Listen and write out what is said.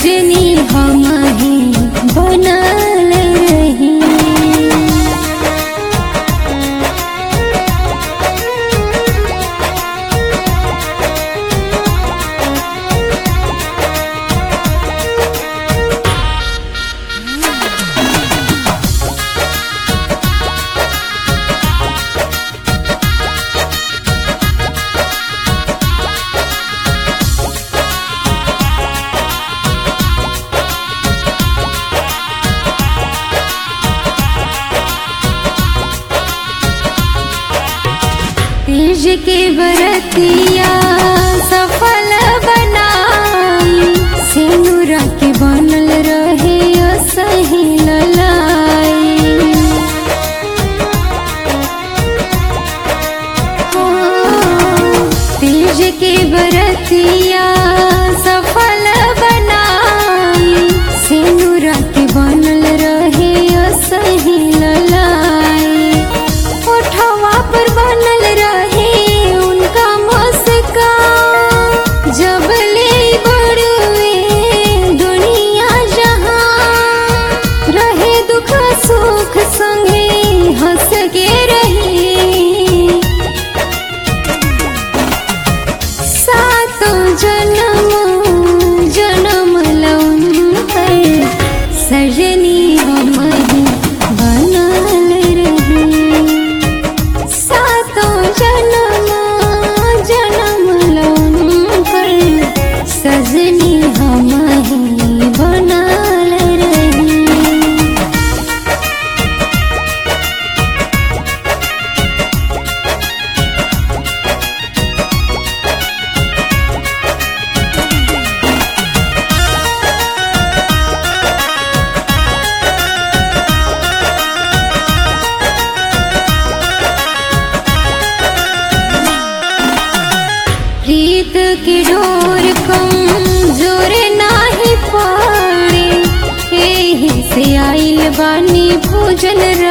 सजनी हम ही बनल रही तीज के बरतिया सफल बनाई सिनुरा के बनल रहे सही ललाई तीज के बरतिया सफल बनाई सिनुरा के बनल रहे सही ललाई ओठवा पर बनल रहे उनका मुस्कान जब ले बड़वे दुनिया जहां रहे दुख सुख संगे हंस के रही सातो जन्म जन्म लौन पर सजनी हम ही बनल रही सातो जन्म जन्म लौन पर सजनी हम ही बनल रही प्रीत की डोर कमजोर नाही पड़े एही से आइल बानी भोजन